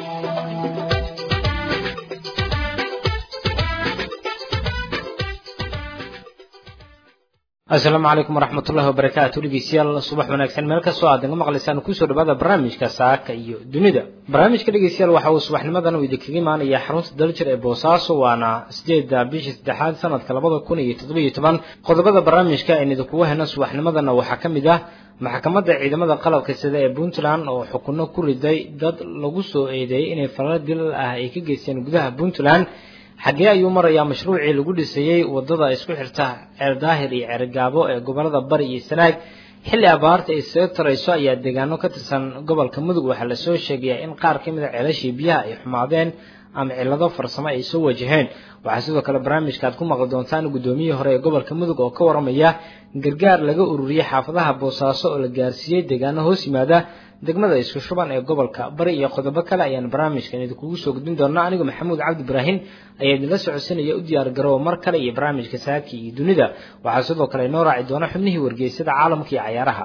asalaamu calaykum waraxmat ullahi wabarakaatu dhegeystayaal subax wanaagsan meel kastoo aad naga maqlaysaan kusoo dhawaada barnaamijka saaka iyo dunida barnaamijka dhegeystayaal waxa uu subaxnimadan uu idinkaga imaanaya xarunta daljir ee boosaaso waana sideeda bishii saddexaad sanadka labada kun iyo toddobiyo toban qodobada barnaamijka aynu idinkugu hena subaxnimadana waxaa ka mid ah maxkamadda ciidamada qalabka sida ee puntland oo xukuno ku riday dad lagu soo eedeeyey inay falal dilal ah ay ka geysteen gudaha puntland xaggee ayuu marayaa mashruucii lagu dhisayey wadada isku xirta ceer daahir iyo ceergaabo ee gobolada bari iyo sanaag xilli abaarta ay isaga tarayso ayaa deegaano ka tirsan gobolka mudug waxaa lasoo sheegayaa in qaar ka mid a ceelashii biyaha ay xumaadeen ama cillado farsamo ay soo wajaheen waxaa sidoo kale barnaamijka aad ku maqli doontaan guddoomiyihii hore ee gobolka mudug oo ka waramaya gargaar laga ururiyey xaafadaha boosaaso oo la gaarsiiyey deegaano hoos yimaada degmada isku shuban ee gobolka bari iyo qodobo kale ayaan barnaamijkan idinkugu soo gudbin doonaa anigu maxamuud cabdi ibraahim ayaa idinla socodsanaya u diyaar garooba mar kale iyo barnaamijka saaki iyo dunida waxaa sidoo kale inoo raaci doona xubnihii wargeysada caalamka iyo cayaaraha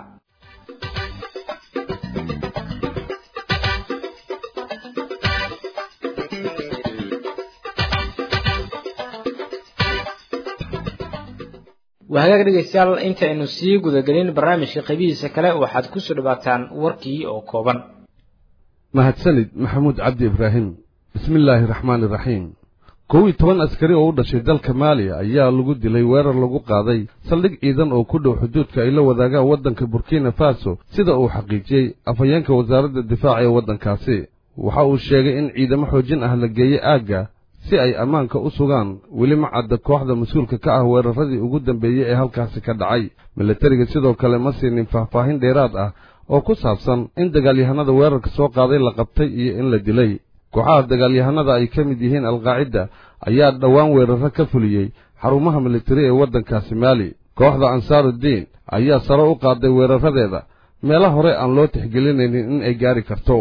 wahagaag dhegeystayaal inta aynu sii gudagelin barnaamijka qaybihiisa kale waxaad kusoo dhawaataan warkii oo kooban mahadsanid maxamuud cabdi ibraahim bismi illaahi raxmaani iraxiim kow iyo toban askari oo u dhashay dalka maaliya ayaa lagu dilay weerar lagu qaaday saldhig ciidan oo ku dhow xuduudka ay la wadaagaan waddanka burkina faso sida uu xaqiijiyey afhayeenka wasaaradda difaaca ee waddankaasi waxa uu sheegay in ciidamo xoojin ah la geeyey aagga si ay ammaanka u sugaan weli ma cadda kooxda mas-uulka ka ah weeraradii ugu dambeeyey ee halkaasi ka dhacay milatariga sidoo kale ma siinin faahfaahin dheeraad ah oo ku saabsan in dagaalyahanada weerarka soo qaaday la qabtay iyo in la dilay kooxaha dagaalyahanada ay ka mid yihiin alqaacida ayaa dhowaan weerarro ka fuliyey xarumaha militari ee waddankaasi maali kooxda ansaarudiin ayaa sare u qaaday weeraradeeda meelo hore aan loo tixgelinaynin in ay gaari karto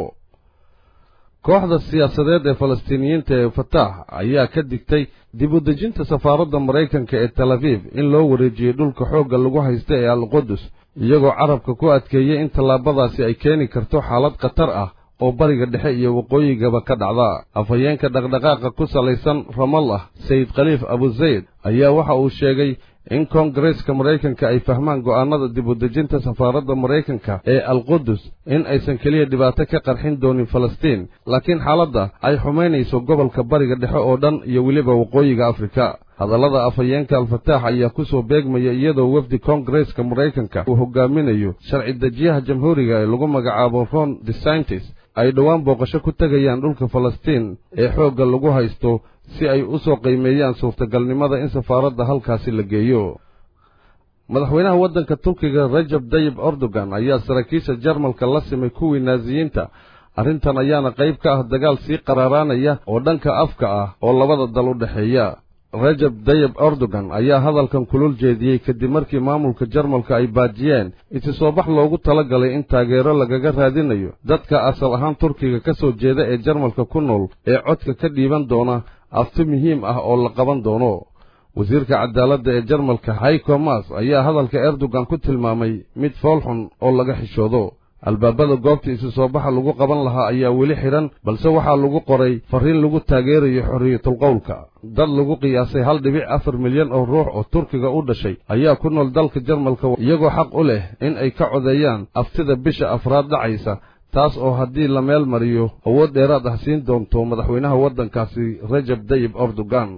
kooxda siyaasadeed ee falastiiniyiinta ee fataax ayaa ka digtay dib u dejinta safaaradda maraykanka ee tel abiib in loo wareejiyey dhulka xoogga lagu haysta ee alqudus iyagoo carabka ku adkeeyey in tallaabadaasi ay keeni karto xaalad khatar ah oo bariga dhexe iyo waqooyigaba ka dhacda afhayeenka dhaqdhaqaaqa ku salaysan ramallah sayid khaliif abuzayd ayaa waxa uu sheegay in koongareeska maraykanka ay fahmaan go'aannada dib u dejinta safaaradda maraykanka ee alqudus in aysan keliya dhibaato ka qarxin doonin falastiin laakiin xaaladda ay xumaynayso gobolka bariga dhexe oo dhan iyo weliba waqooyiga afrika hadallada afhayeenka alfataax ayaa ku soo beegmaya iyadoo wefdi koongareeska maraykanka uu hogaaminayo sharci dejiyaha jamhuuriga ee lagu magacaabo ron desantis ay dhowaan booqasho ku tegayaan dhulka falastiin ee xoogga lagu haysto si ay u soo qiimeeyaan suurtagalnimada in safaaradda halkaasi la geeyo madaxweynaha waddanka turkiga rajab dayib erdogan ayaa saraakiisha jarmalka la simay kuwii naasiyiinta arrintan ayaana qayb ka ah dagaal sii qaraaraanaya oo dhanka afka ah oo labada dal u dhexeeya rajab dayib erdogan ayaa hadalkan kulul jeediyey kadib markii maamulka jarmalka ay baajiyeen isi soo bax loogu tala galay in taageero lagaga raadinayo dadka asal ahaan turkiga ka soo jeeda ee jarmalka ku nool ee codka ka dhiiban doona afti muhiim ah oo la qaban doono wasiirka cadaaladda ee jarmalka hayko mas ayaa hadalka erdogan ku tilmaamay mid foolxun oo laga xishoodo albaabada goobta isu soo baxa lagu qaban lahaa ayaa weli xidhan balse waxaa lagu qoray farriin lagu taageerayo xorriyatulqowlka dad lagu qiyaasay hal dhibic afar milyan oo ruux oo turkiga u dhashay ayaa ku nool dalka jarmalka iyagoo xaq u leh in ay ka codeeyaan aftida bisha afraad dhacaysa taas oo haddii la meel mariyo awood dheeraad ah siin doonto madaxweynaha waddankaasi rajab dayib erdogan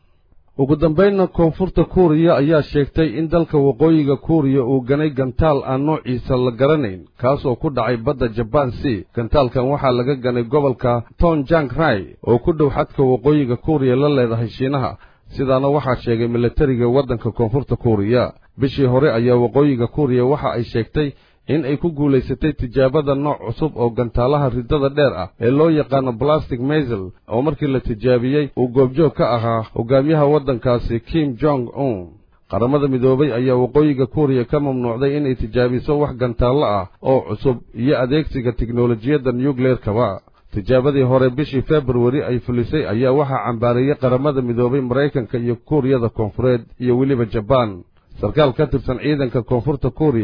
ugu dambaynna koonfurta kuuriya ayaa sheegtay in dalka waqooyiga kuuriya uu ganay gantaal aan noociisa la garanayn kaas oo ku dhacay badda jabaan sea gantaalkan waxaa laga ganay gobolka tonjang rai oo ku dhow xadka waqooyiga kuuriya la leedahay shiinaha sidaana waxaa sheegay militariga waddanka koonfurta kuuriya bishii hore ayaa waqooyiga kuuriya waxa ay sheegtay in ay ku guulaysatay tijaabada nooc cusub oo gantaalaha riddada dheer ah ee loo yaqaano plastic maisel oo markii la tijaabiyey uu goobjoog ka ahaa hogaamiyaha waddankaasi kim jong un qaramada midoobay ayaa waqooyiga kuuriya ka mamnuucday inay tijaabiso wax gantaallo ah oo cusub iyo adeegsiga tiknolojiyadda nucleerkaba tijaabadii hore bishii februari ay fulisay ayaa waxaa cambaareeyey qaramada midoobay maraykanka iyo kuuriyada koonfureed iyo weliba jabaan sarkaal ka tirsan ciidanka koonfurta kuuriya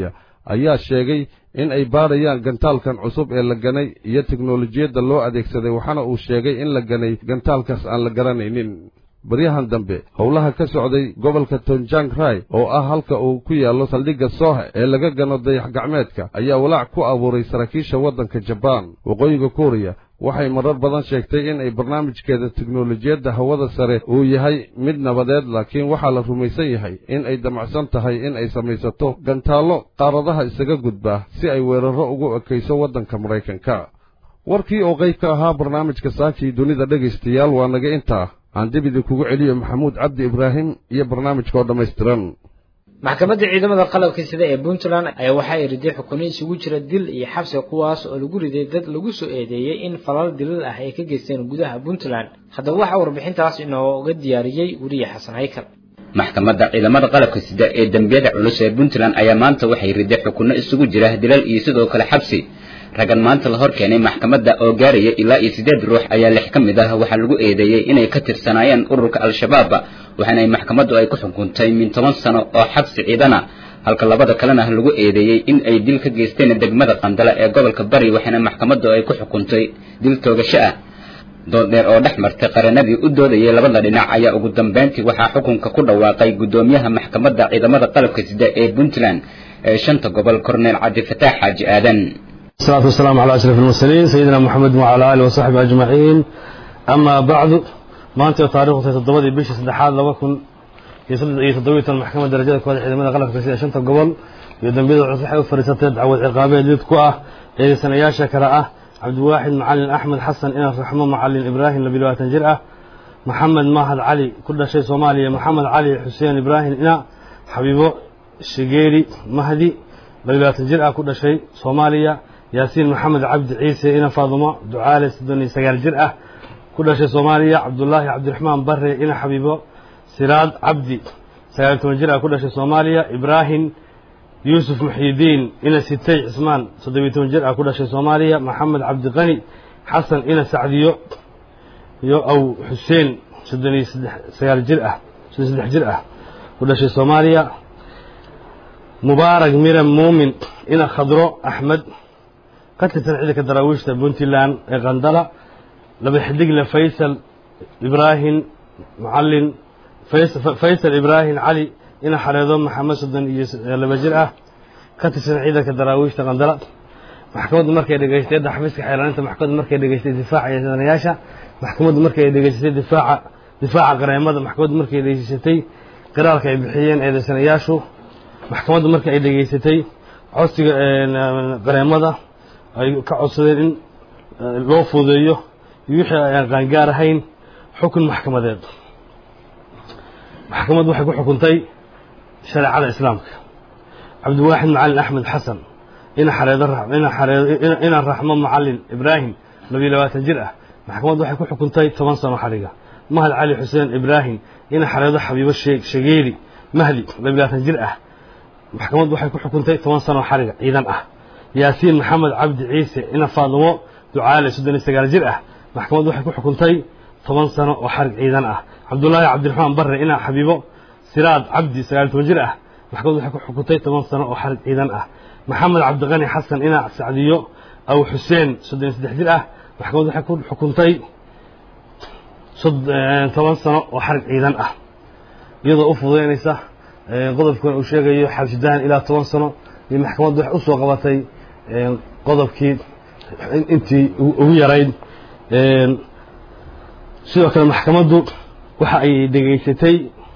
ayaa sheegay in ay baadhayaan gantaalkan cusub ee la ganay iyo teknolojiyadda loo adeegsaday waxaana uu sheegay in la ganay gantaalkaas aan la garanaynin baryahan dambe howlaha ka socday gobolka tonjang rai oo ah halka uu ku yaallo saldhigga soohe ee laga gano dayax gacmeedka ayaa walaac ku abuuray saraakiisha waddanka jabaan waqooyiga kuuriya waxay marar badan sheegtay in ay barnaamijkeeda teknolojiyadda hawada sare uu yahay mid nabadeed laakiin waxaa la rumaysan yahay in ay damacsan tahay in ay samaysato gantaallo qaaradaha isaga gudbaa si ay weerarro ugu ekayso waddanka maraykanka warkii oo qayb ka ahaa barnaamijka saakii dunida dhegaystayaal waa naga intaa aan dib idinkugu celiyo maxamuud cabdi ibraahim iyo barnaamijka oo dhammaystiran maxkamadda ciidamada qalabka sida ee puntland ayaa waxaa ay riday xukuno isugu jira dil iyo xabsi kuwaas oo lagu riday dad lagu soo eedeeyey in falal dilal ah ay ka geysteen gudaha puntland haddaba waxaa warbixintaas inooga diyaariyey weriye xasan haykal maxkamadda ciidamada qalabka sida ee dembiyada culus ee puntland ayaa maanta waxay riday xukuno isugu jira dilal iyo sidoo kale xabsi raggan maanta la hor keenay maxkamadda oo gaaraya ilaa iyo siddeed ruux ayaa lix ka mid ah waxaa lagu eedeeyey inay ka tirsanaayeen ururka al-shabaab waxaana ay maxkamaddu ay ku xukuntay min toban sano oo xabsi ciidana halka labada kalena lagu eedeeyey in ay dil ka geysteen degmada qandale ee gobolka bari waxaana maxkamaddu ay ku xukuntay dil toogasho ah dooddheer oo dhex martay qaranadii u doodayay labada dhinac ayaa ugu dambayntii waxaa xukunka ku dhawaaqay guddoomiyaha maxkamadda ciidamada qalabka sida ee puntland ee shanta gobol korneel cabdifataax xaaji aadan الصلاة والسلام على أشرف المرسلين سيدنا محمد وعلى آله وصحبه أجمعين أما بعد ما أنت تاريخ تتضبط بيش سدحاد لوكن يتضويت المحكمة درجة كواد حينما غلق كسيدة شنطة قبل يدن بيض عصحي وفريسة دعوة عقابية ليد كواه إيه سنياشا كراءه عبد الواحد معلن أحمد حسن إنا الرحمن معلن إبراهيم لبلوات جرأة محمد ماهد علي كل شيء صومالي محمد علي حسين إبراهيم إنا حبيبه شقيري مهدي لبلوات جرأة كل شيء صوماليا yaasiin maxamed cabdi ciise ina faadumo ducaale soddon iyo sagaal jir ah ku dhashay soomaaliya cabdulaahi cabdiraxmaan bare ina xabiibo siraad cabdi sagaal toban jir ah ku dhashay soomaaliya ibraahim yuusuf muxyidiin ina sitay cismaan soddobiyo toban jir ah ku dhashay soomaaliya maxamed cabdiqani xasan ina sacdiyo iyo aw xuseen soddon iyo saddex sagaal jir ah soddon saddex jir ah ku dhashay soomaaliya mubaarak miran muumin ina khadro axmed ka tirsan ciidanka daraawiishta puntland ee qandala laba xidigle faysal ibraahim mucallin faysal ibraahim cali ina xareedo maxamed soddon iyo laba jir ah ka tirsan ciidanka daraawiishta qandala maxkamaddu markay dhegaystay edda xafiiska xeelaaninta maxkamaddu markay dhegaystay difaaca eedanayaasha maxkamaddu markay dhegaysatay difaaca difaaca qareemada maxkamaddu markay dhegaysatay qiraalka ay bixiyeen eedaysanayaashu maxkamaddu markii ay dhegaysatay codsiga qareemada ay ka codsadeen in loo fuudeeyo iyo wixii ayaan qaangaar ahayn xukun maxkamadeed maxkamaddu waxay ku xukuntay shareecada islaamka cabdiwaaxid macalin axmed xasan ina xareedo ina xareedo ina raxmo macalin ibraahim labiyo labaatan jir ah maxkamaddu waxay ku xukuntay toban sano xadhiga mahad cali xuseen ibraahim ina xareedo xabiibo shageeli mahdi labiyo labaatan jir ah maxkamaddu waxay ku xukuntay toban sano xadhiga ciidan ah yaasiin maxamed cabdi ciise ina faadumo ducaale soddon iyo sagaal jir ah maxkamaddu waxay ku xukuntay toban sano oo xarig ciidan ah cabdulaahi cabdiraxmaan barre ina xabiibo siraad cabdi sagaal toban jir ah maxkamaddu waxay ku xukuntay toban sano oo xarig ciidan ah maxamed cabdiqani xasan ina sacdiyo aw xuseen soddon iyo saddex jir ah maxkamaddu waxay ku xukuntay toban sano oo xarig ciidan ah iyadoo u fududaynaysa qodobkan uu sheegayo xabsidahan ilaa toban sano iyo maxkamaddu waxay usoo qabatay qodobkii intii ugu yarayd sidoo kale maxkamaddu waxa ay dhegaysatay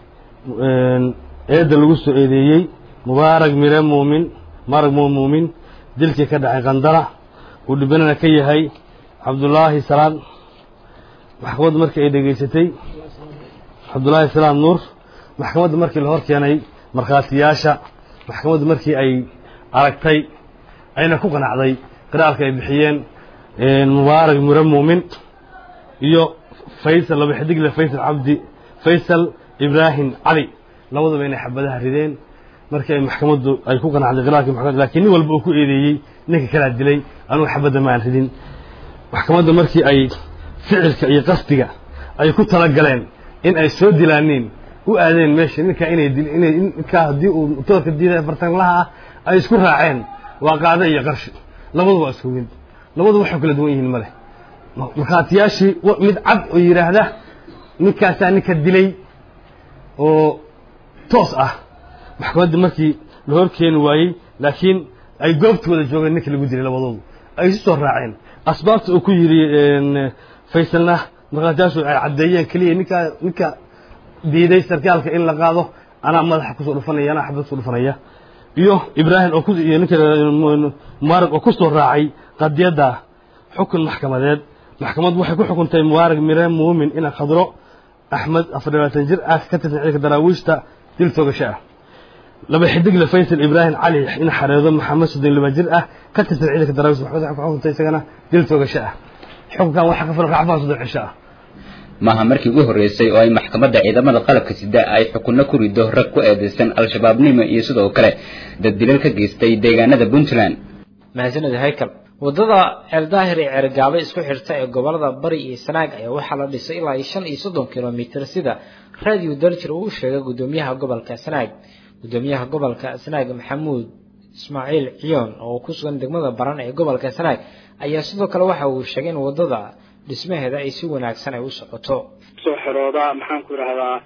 eedda lagu soo eedeeyey mubaarak mire muumin mubaarag mo muumin dilkii ka dhacay qandara uu dhibanana ka yahay cabdulaahi salaad maxkamaddu markii ay dhegaysatay cabdulaahi salaad nuur maxkamaddu markii la hor keenay markhaatiyaasha maxkamaddu markii ay aragtay ayna ku qanacday qiraalka ay bixiyeen mubaarak mure muumin iyo faysal laba xidigle faysal cabdi faysal ibraahim cali labaduba inay xabadaha rideen markii ay maxkamaddu ay ku qanacday qiraalkii maxkamadda lakiin nin walba uu ku eedeeyey ninka kalaa dilay anugu xabadda ma aan ridin maxkamadda markii ay ficilka iyo qasdiga ay ku talagaleen in ay soo dilaaniin u aadeen meesha ninkaa inay dil inay ninkaa haddii uu toorka diiday bartanlaha ah ay isku raaceen waa qaade iyo qarshi labadu waa isku mid labadu waxay kala duwan yihiin male markhaatiyaashii mid cad oo yidhaahda ninkaasaa ninka dilay oo toos ah maxkamadda markii la hor keeni waayey laakiin ay goobta wada joogeen ninka lagu dilay labadoodu ay isu soo raaceen asbaabta uu ku yidhi faysalna markhaatiyaashu ay caddeeyeen keliya ninkaa ninka diiday sarkaalka in la qaado anaa madaxa kusoo dhufanaya anaa xabad kusoo dhufanaya iyo ibraahim oo ku iyo ninka mubaarag oo kusoo raacay qadiyadda xukun maxkamadeed maxkamaddu waxay ku xukuntay mubaarag mire muumin ina khadro axmed afar labaatan jir ah ka tirsan ciidanka daraawiishta dil toogasho ah laba xidigle faysal ibraahim cali in xareedo maxamed soddon laba jir ah ka tirsan ciidanka daraawiishta maxkamaddu waxay ku xukuntay isagana dil toogasho ah xukunkan waxaa ka fulan racfaan soddon cisho ah maaha markii ugu horreysay oo ay maxkamadda ciidamada qalabka sida ay xukunno ku rido rag ku eedeysan al-shabaabnimo iyo sidoo kale dad dilal ka geystay deegaanada puntland mahadsanid haykal waddada ceeldaahir ee ceergaabo isku xirta ee gobolada bari iyo sanaag ayaa waxaa la dhisay ilaa shan iyo soddon kilomitir sida radio daljir uu u sheegay guddoomiyaha gobolka sanaag guddoomiyaha gobolka sanaag maxamuud ismaaciil ciyoon oo ku sugan degmada baran ee gobolka sanaag ayaa sidoo kale waxa uu sheegay in waddada dhismaheeda ay si wanaagsan ay u socoto soo xirooda maxaan ku idhahdaa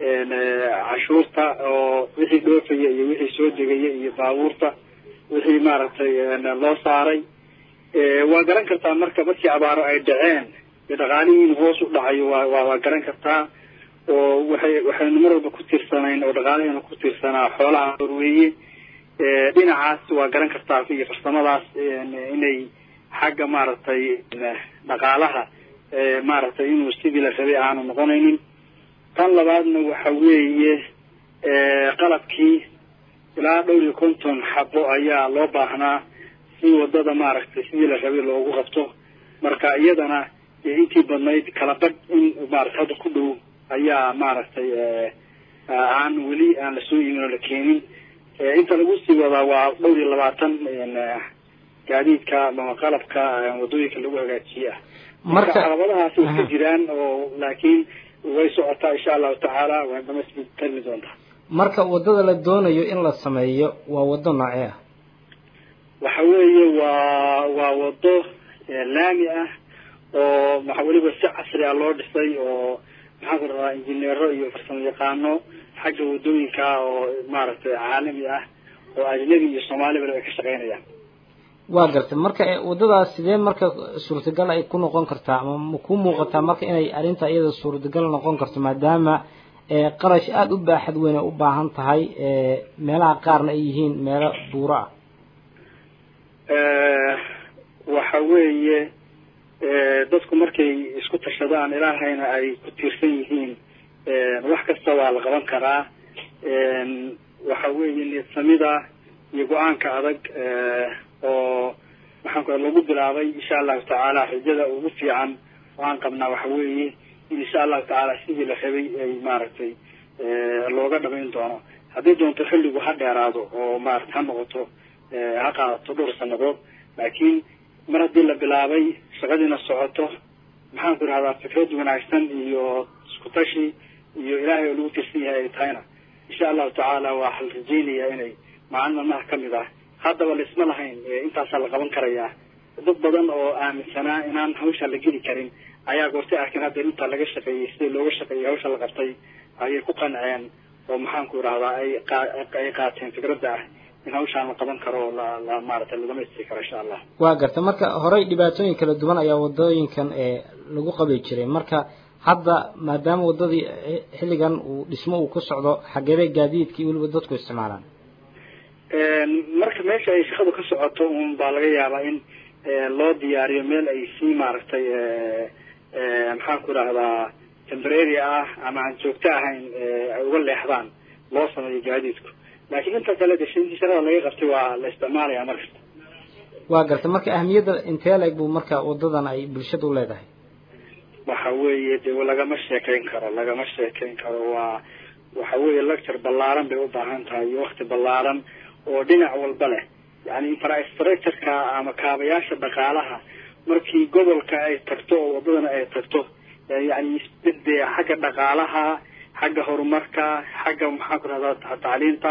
cashuurta oo wixii dhoofaya iyo wixii soo degaya iyo baabuurta wixii maaragtay loo saaray waa garan kartaa marka markii abaaro ay dhaceen dee dhaqaalihii in hoos u dhacayo waa waa waa garan kartaa oo waxay waxaynu mar walba ku tiirsanayn oo dhaqaalaheena ku tiirsanaa xoolaha horweeye dhinacaas waa garan kartaa iyo farsamadaas inay xagga maaragtay dhaqaalaha maaragtay inuu sidii la rabay aanu noqonaynin tan labaadna waxa weeye qalabkii ilaa dhowr iyo konton xabo ayaa loo baahnaa si wadada maaragtay sidii la rabay loogu qabto marka iyadana intii badnayd kala badh in maaragtay hadda ku dhow ayaa maaragtay aan weli aan lasoo imin oo la keenin inta lagu sii wadaa waa dhowr iyo labaatan gaadiidka ama qalabka wadooyinka lagu hagaajiye ah marka caqabadahaas way ka jiraan oo laakiin way socotaa insha allahu tacaala way dhamaystirin doontaa marka waddada la doonayo in la sameeyo waa waddo noocee ah waxa weeye waa waa waddo laami ah oo maxa weliba si casri ah loo dhisay oo maxaan ku dhadaa injineero iyo farsamo yaqaano xagga waddooyinka oo maaragtay caalami ah oo ajnabi iyo soomaaliba ay ka shaqeynayaan waa gartay marka waddadaas sidee marka suurtagal ay ku noqon kartaa ama ma ku muuqataa marka inay arrinta iyada suurtagal noqon karto maadaama qarash aada u baaxad weyn ay u baahan tahay meelaha qaarna ay yihiin meelo buuro ah waxa weeye dadku markay isku tashadaan ilaahayna ay ku tiirsan yihiin wax kasta waa la qaban karaa waxa weeye niyadsamida iyo go-aanka adag oo maxaan ku lagu bilaabay insha allahu tacaala rajada ugu fiican oo aan qabnaa waxa weeye in insha allahu tacaala sidii la rabay ay maaragtay looga dhamayn doono haddii doonto xilligu ha dheeraado oo maarata ha noqoto ha qaadato dhowr sanadood laakiin mar haddii la bilaabay shaqadiina socoto maxaan ku idhahdaa fikrad wanaagsan iyo isku tashi iyo ilaahay oo lagu tirsan yahay ay tahayna insha allahu tacaala waxaa la rajeynayaa inay maalin maalmaha kamid ah haddaba laisma lahayn intaasaa la qaban karayaa dad badan oo aaminsanaa inaan hawsha la geli karin ayaa goortay arkin hadda intaa laga shaqeeyey sida looga shaqeeyey hawsha la qabtay ayay ku qanceen oo maxaan ku idhahdaa ay ay qaateen fikradda ah in hawshaan la qaban karo oo la la maaragtay la dhamaystiri karo insha allah waa gartay marka horey dhibaatooyin kala duwan ayaa wadooyinkan ee lagu qabi jiray marka hadda maadaama waddadii xilligan uu dhismo uu ku socdo xageebay gaadiidkii weliba dadku isticmaalaan marka meesha ay shaqadu ka socoto un baa laga yaabaa in loo diyaariyo meel ay si maaragtay maxaan ku idhahdaa temporary ah ama aan joogto ahayn ay uga leexdaan loo sameeyo gaadiidku laakiin inta kale de intii shaqada laga qabtay waa la isticmaalaya markasta waa gartay marka ahmiyadda intee leeg buu marka wadadan ay bulshada u leedahay waxa weeye de lagama sheekayn karo lagama sheekayn karo waa waxa weeye lecture ballaaran bay u baahan tahay iyo wakti ballaaran oo dhinac walba leh yani infrastructureka ama kaabayaasha dhaqaalaha markii gobolka ay tagto oo wadadana ay tagto yani de xagga dhaqaalaha xagga horumarka xagga maxaan ku rahdaa tacliinta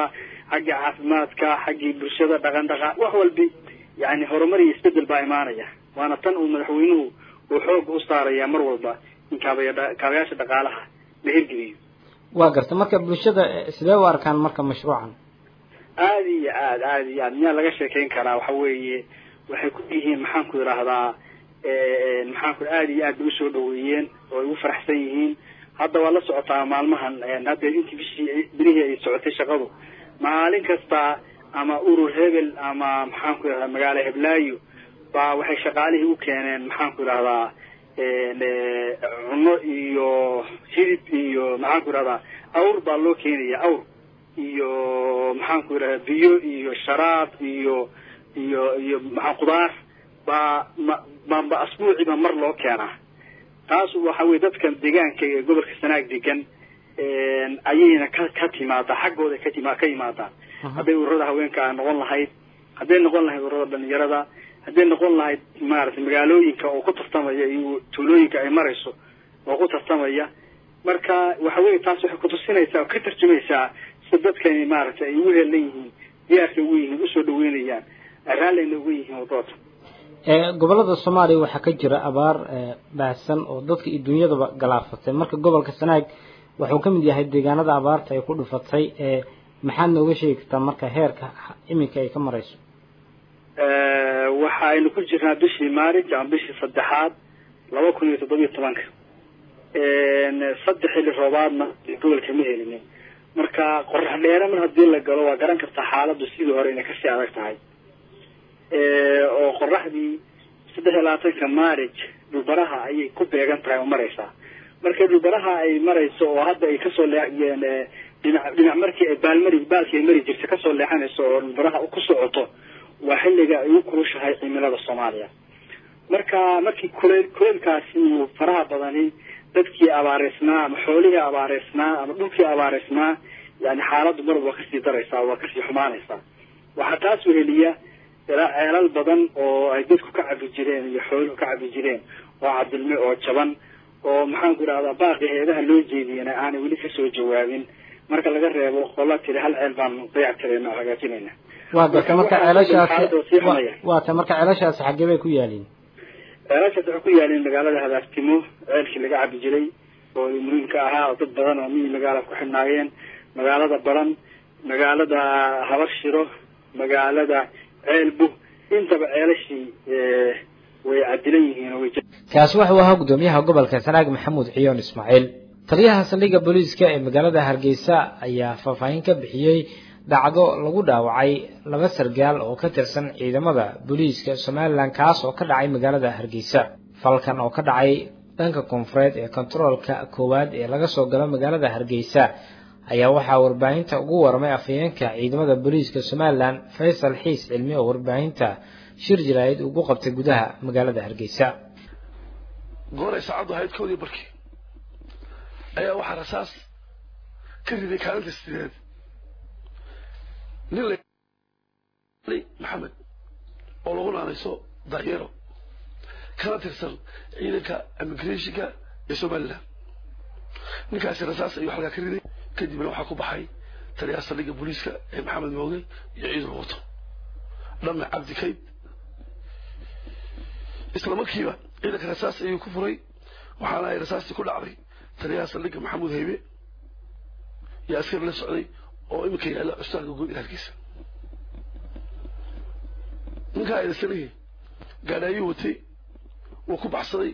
xaggii caafimaadka xaggii bulshada dhaqan dhaqan wax walbi yani horumar iyo isbedel baa imaanaya waana tan uu madaxweynuhu uu xooga u saaraya mar walba in kaabaya kaabayaasha dhaqaalaha la hirgeliyo waa garta marka bulshada sidee u arkaan marka mashruucan aada iyo aad aada iyo aad miyaa laga sheekeyn karaa waxa weeye waxay ku yihiin maxaanku idhaahdaa maxaanku aada iyo aad bay usoo dhaweeyeen oo ay ugu faraxsan yihiin hadda waa la socotaa maalmahan hadda intii bishii birihii ay socotay shaqadu maalin kasta ama urur hebel ama maxaanku idhahdaa magaalo heblaayo baa waxay shaqaalihii u keeneen maxaanku idhahdaa cunno iyo hidib iyo maxaanku idhahdaa awr baa loo keenaya awr iyo maxaanku idhahdaa biyo iyo sharaab iyo iyo iyo maxaa khudaar baa ma ba asbuuciiba mar loo keenaa taas waxa weye dadkan deegaanka ee gobolka sanaag degan ayayna ka ka timaadaa xaggooda ka tima ka yimaadaan hadday ururada haweenka noqon lahayd hadday noqon lahayd ururada dhalinyarada hadday noqon lahayd maaragtay magaalooyinka oo ku tartamaya iyo tuulooyinka ay marayso oo ku tartamaya marka waxa weye taas waxay kutusinaysaa oo ka tarjumaysaa sida dadkani maaragtay ay ugu heelan yihiin diyaarka ugu yihiin usoo dhaweynayaan raallina ugu yihiin wadooda gobolada soomaaliya waxaa ka jira abaar baahsan oo dadka iyo dunyadaba galaafatay marka gobolka sanaag wuxuu ka mid yahay deegaanada abaarta ay ku dhufatay maxaad nooga sheegi kartaa marka heerka iminka ay ka marayso waxaynu ku jirnaa bishii maarij ama bishii saddexaad laba kun iyo toddobiyo tobanka saddex xilli roobaadna gobolka ma helinin marka qorax dheere mar haddii la galo waa garan kartaa xaaladdu sidii hore inay kasii adag tahay oo qoraxdii saddex iyo labaatanka maarij dhulbaraha ayay ku beegan tahay oo maraysaa marka dhulbaraha ay marayso oo hadda ay kasoo leeyeen dhinac dhinac markii ay baalmari baalkii ay mari jirta kasoo leexanayso oo dhulbaraha ku socoto waa xilliga ay u kulushahay cimilada soomaaliya marka markii kuleyl kuleylkaasi uu faraha badani dadkii abaareysnaa ama xoolihii abaareysnaa ama dhulkii abaareysnaa yani xaaladdu mar waa kasii daraysaa waa kasii xumaanaysaa waxaa taas weheliya ceelal badan oo ay dadku ka cabi jireen iyo xooluhu ka cabi jireen oo cadilme oo jaban oo maxaanku idhahdaa baaqi heedaha loo jeediyena aanay weli kasoo jawaabin marka laga reebo qola tiri hal ceel baan dayac tirayna oo hagaajinayna waa garta marka ceelashaasi waa ta marka ceelashaasi xaggee bay ku yaaliin ceelashaas waxay ku yaaliin magaalada hadaartimo ceelkii laga cabi jiray oo muhiimka ahaa oo dad badan oo miyi magaala ku xidhnaayeen magaalada baran magaalada habarshiro magaalada ceelbu intaba ceelashii way cadilan yihiin oo way kaasi wuxuu ahaa guddoomiyaha gobolka sanaag maxamuud ciyoon ismaaciil taliyaha saldhigga booliiska ee magaalada hargeysa ayaa faahfaahin ka bixiyey dhacdo lagu dhaawacay laba sargaal oo ka tirsan ciidamada booliiska somalilan kaas oo ka dhacay magaalada hargeysa falkan oo ka dhacay dhanka koonfureed ee kontaroolka koowaad ee laga soo galo magaalada hargeysa ayaa waxaa warbaahinta ugu warmay afhayeenka ciidamada booliiska somalilan faysal xiis cilmi oo warbaahinta shir jaraa'id ugu qabtay gudaha magaalada hargeysa gooray saacaddu ahayd koodii barkii ayaa waxaa rasaas ka riday kaalinta sideed nin la maxamed oo lagu naanayso daryero kana tirsan ciidanka immigrationka ee somalilan ninkaasi rasaas ayuu halkaa ka riday kadibna waxaa ku baxay taliyaha saldhigga booliiska ee maxamed mooge iyo ciidan wato dhamme cabdi kayd isla markiiba ciidanka rasaas ayuu ku furay waxaana ay rasaastii ku dhacday taliyaha saldhigga maxamuud haybe iyo askari la socday oo iminka yaalla cusbaalka guud ee hargeysa ninkaa eedasanihii gaadhaayuu watay wuu ku baxsaday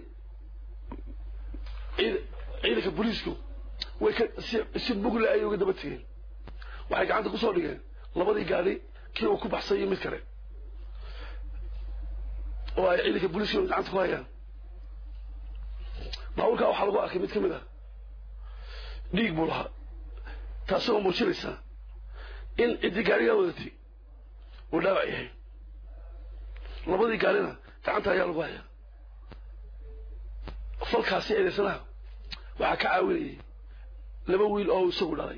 ciidanka booliisku way ka si si mugle ayay uga daba tegeen waxay gacanta kusoo dhigeen labadii gaadhi kii uu ku baxsay iyo mid kale oo ay ciidanka booliiska gacanta ku hayaan baabuurkaa waxaa lagu arkay mid ka mid ah dhiig buu lahaa taasoo muujinaysa in ciddii gaarigaa wadatay uu dhaawac yahay labadii gaarina gacanta ayaa lagu hayaa falkaasi eedaysanaha waxaa ka caawinayay laba wiil oo isagu dhalay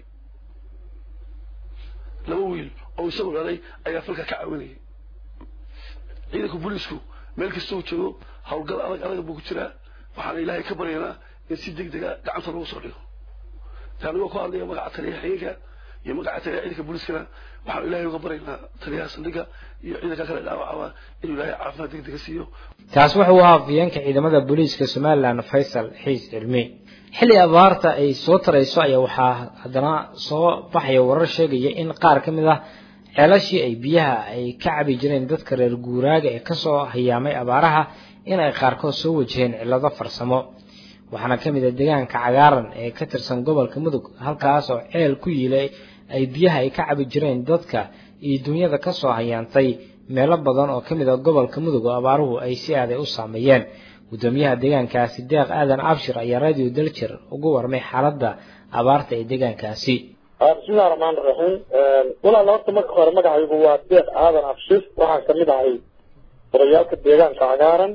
laba wiil oo isagu dhalay ayaa falka ka caawinayay ciidanka booliisku meel kasta uu joogo howlgal adag adag buu ku jiraa waxaana ilaahay ka baryaynaa in si deg dega gacanta lagu soo dhigo anigoo ku hadlaya magaca taliya xigeenka iyo magaca taliya ciidanka booliiskana waxaan ilaahay uga baryaynaa taliyaha saldhigga iyo ciidanka kale dhaawacaba inuu ilaahay caafimaad degdega siiyo kaas wuxuu ahaa afhayeenka ciidamada booliiska somalilan faysal xiis cilmi xilli abaarta ay soo tarayso ayaa waxaa haddana soo baxaya warar sheegaya in qaar ka mid ah ceelashii ay biyaha ay ka cabi jireen dadka reer guuraaga ee kasoo hayaamay abaaraha in ay qaarkood soo wajaheen cillado farsamo waxaana ka mid ah deegaanka cagaaran ee ka tirsan gobolka mudug halkaas oo ceel ku yiilay ay biyaha ay ka cabi jireen dadka iyo dunyada kasoo hayaantay meelo badan oo ka mid ah gobolka mudug oo abaaruhu ay si aaday u saameeyeen gudoomiyaha deegaankaasi deeq aadan abshir ayaa radio daljir ugu warmay xaaladda abaarta ee deegaankaasi bismillahi raxmaan raxiim walaal horta marka hore magacaygu waa deeq aadan abshir waxaan kamid ahay odayaalka deegaanka cagaaran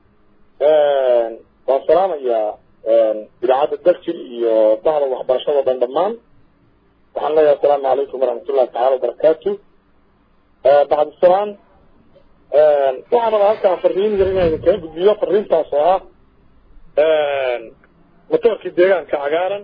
waan salaamayaa idaacadda daljir iyo bahda waxbarashada dhan dhammaan waxaan leeyahay asalaamu calaykum waraxmatullahi tacala wabarakaatu bacdisalaam waxaan rabaa halkaan fariin yar inaynu kaga gudbiyo fariintaas oo ah matoorkii deegaanka cagaaran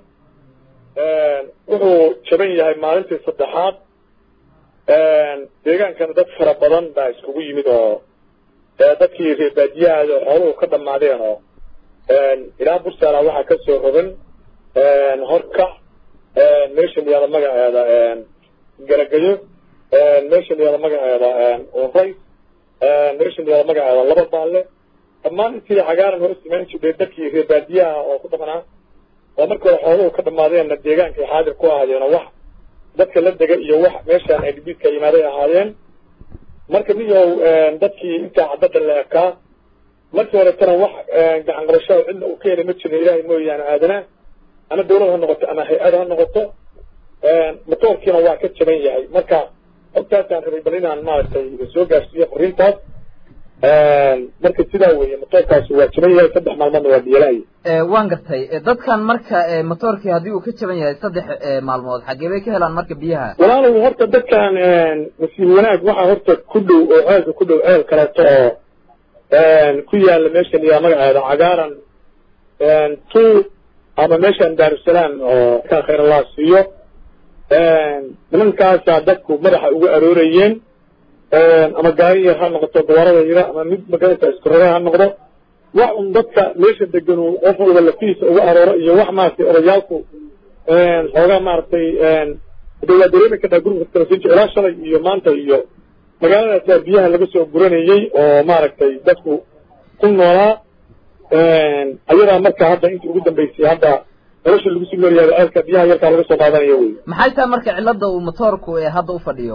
wuxuu jaban yahay maalintii saddexaad deegaankana dad fara badan baa iskugu yimid oo dadkii reebaadiyahaada xooluhu ka dhammaadeen oo ilaa bursaala waxaa ka soo rogan horkac meesha layihahda magaceeda garagayo meesha layihahda magaceeda unrays meesha layihahda magaceeda laba baalle dhammaan intii cagaaran hor samayn jirtay dadkii reebaadiyaha oo ku dhaqnaa oo marka hore xooluhu ka dhammaadeenna deegaankay xaadir ku ahaadeen oo wax dadka la dega iyo wax meeshaan ay dhibiidka yimaaday ahaayeen marka miyow dadkii intaa caddada la ekaa markii horetana wax gacan qabashada cidna uu ka helay ma jirin ilaahay mooyaane aadana ama dawlad ha noqoto ama hay-ad ha noqoto matoorkiina waa ka jaban yahay marka xogtaasaan rabay bal inaan maaragtay soo gaarsiiyo fariintaas marka sidaa weeye matoorkaasi waa jaban yahay saddex maalmoodna waa biyalaaya waan gartay dadkan marka motoorkii haddii uu ka jaban yahay saddex maalmood xagee bay ka helaan marka biyaha walaalow horta dadkan nasiib wanaag waxaa horta ku dhow oo ceelka ku dhow ceel kaleeto oo ku yaala meesha liyaa magaceeda cagaaran tu ama meeshan daarusalaam oo ka khayr allah siiyo nimankaasaa dadku madaxa uga aroorayeen ama gaari yar ha noqoto gabarada yara ama mid magarata iskurare ha noqdo wax un dadka meesha deganu qof walba lafihiisa uga arooro iyo wax maaragtay odayaalku xoogaa maaragtay de waa dareemi kartaa gurubka talasinji ilaa shalay iyo maanta iyo magaaladaasa biyaha laga soo guranayey oo maaragtay dadku ku noolaa ayadaa marka hadda intii ugu dambeysay hadda nolosha lagu sii noolyahay ceelka biyaha yarkaa laga soo qaadanayo wey maxay tahay marka cilada uu motoorku ee hadda u fadhiyo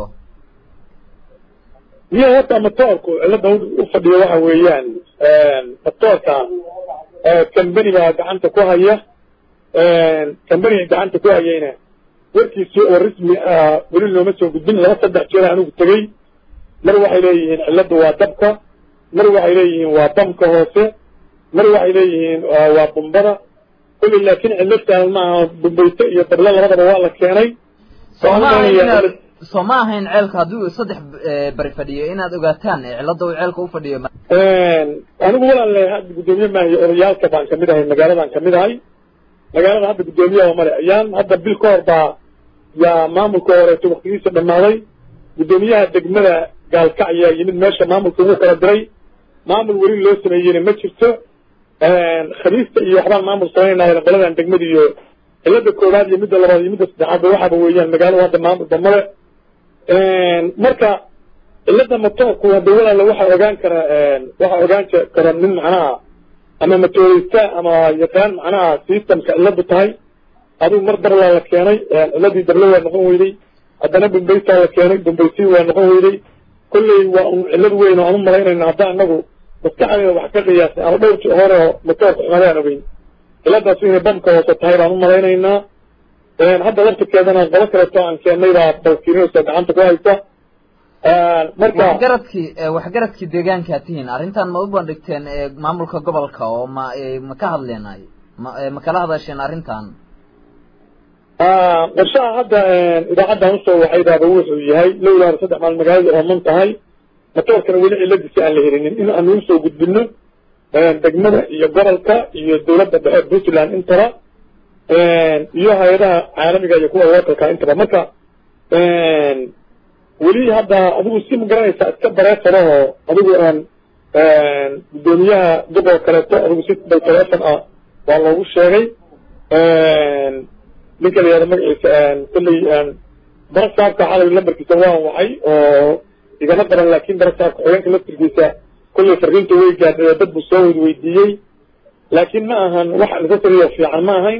biyaha horta matoorku cilada u fadhiyo waxa weeyaan matoorka kambani baa gacanta ku haya kambaniga gacanta ku hayayna warkiisii oo rasmi ah weli looma soo gudbin laba saddex jeer anigu tegey mar waxay leeyihiin ciladu waa dabka mar waxay leeyihiin waa bamka hoose mar waxay leeyihiin waa bumbada kulli laakiin ciladtaan maaha bumbayto iyo dablo labadaba waa la keenay soo ma ahayn ceelka haddii uu saddex bari fadhiyo inaad ogaataan cilada uu ceelka u fadhiyo anigu walaale hadda guddoomiye maahiyo odayaalka baan kamid ahay magaaladan kamid ahay magaalada hadda guddoomiyaha male ayaan hadda bil ka hor baa yaa maamulka horeeto waktigiisa dhammaaday guddoomiyaha degmada gaalkac ayaa yimid meesha maamulka ugu kala diray maamul weli loo sameeyeyna ma jirto khamiista iyo waxbaan maamul samaynaayna qoladan degmada iyo cilada koowaad iyo midda labaad iyo midda saddexaadba waxaaba weeyaan magaalada hadda maamulba male marka cilada matoorku hadda walaala waxaa ogaan kara waxaa ogaan kara nin macnaha ama matooreysta ama yaqaan macnaha systemka ciladu tahay adigu mar darlaa la keenay ciladii darle waa noqon weyday haddana bumbaysaa la keenay bumbaysii waa noqon weyday kolley waa un cilad weyn oo aan u malaynayna hadda anagu maskaxdeeda wax ka qiyaasay ama dhowrkii hore oo matoorka xumadaan ogeyn ciladaas inay bamka hoose tahay baan u malaynaynaa hadda laftirkeedana qolo kaleeto aan keennay baa balkirinaysa gacanta ku haysa marka waxgaradkii waxgaradkii deegaankaa tihiin arrintan ma u bandhigteen maamulka gobolka oo ma ma ka hadleenay ma ma kala hadasheen arrintan qorshaha hadda idaacaddan usoo waxaydaaba wuxuu yahay lowlaa saddex maal magaalada ooman tahay matoorkana weli ciladiisi aan la helinin in aanu usoo gudbino degmada iyo gobolka iyo dawladda dhexe puntland intaba iyo hay-adaha caalamiga iyo kuwa wakalka intaba marka weli hadda adigu si ma garanaysaa iska bareefadahoo adigu guddoomiyaha gobol kaleeto adigu si bay taleefon ah waa loogu sheegay ninka la yihahdo magaciisa kolley barasaabka xalay lambarkiisa waan wacay oo igama daran laakin barasaabka xogeenka laftirkiisa kolley fariinta way gaadhay dad buu soo wad weydiiyey laakiin ma ahan wax necessaryo fiican ma ahayn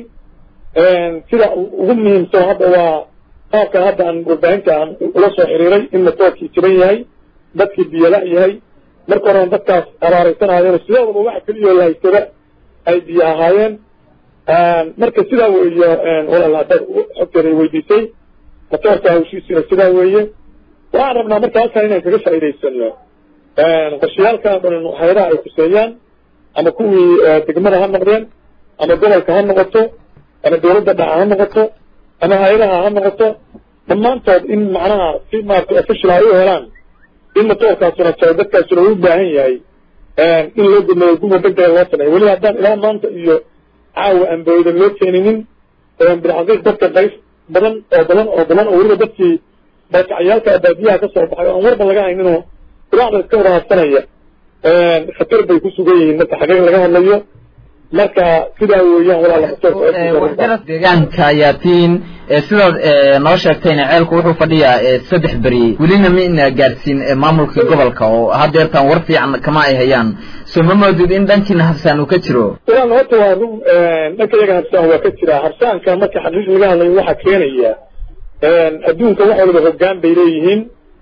sida ugu muhiimsan hadda waa qaabka hadda aan warbaahinta aan ula soo xiriiray in matoorkii jiran yahay dadkii biyala yahay marka horena dadkaas abaaraysanaayeen sidoodaba waxa keliyo la haystada ay biyo ahaayeen marka sidaa weeye walaal haddaad xogteeda weydiisay matoorka hawshiisina sidaa weeye waxaan rabnaa marka halkan inaan kaga faa'iidaysano qorshayaalkan o dhan hay-adaha ay kuseeyaan ama kuwii degmada ha noqdeen ama gobolka ha noqoto ama dawladda dhaca ha noqoto ama hay-adaha ha noqoto dhammaantood in macnaha si maarata official ay u helaan in matoorkaasuna jaro dadkaasuna u baahan yahay in loo gudmeeyo guma degdega loo sameeyo weli haddaan ilaa maanta iyo caawa aan bawdan loo keeninin bilcaqiiq dadka qayb badan oo badan oo badan oo weliba dadkii barkacyaalka baadiyaha ka soo baxay oo aan warba laga hayninoo quraacda iska waraabsanaya khatar bay ku sugan yihiin marka xaqiiq laga hadlayo marka sidaa weeyaan walaala deegaanka ayaa tiin sidaad noo sheegtayna ceelku wuxuu fadhiyaa saddex beri welina mina gaadhsiin maamulka gobolka oo haddeertaan war fiican kama ay hayaan soo ma moodid in dhankiina habsaan uu ka jiro walaal horta waa run dhanka iyaga habsaan waa ka jira habsaanka marka xaqiiq laga hadlayo waxaa keenaya adduunka wax waliba hoggaan bay leeyihiin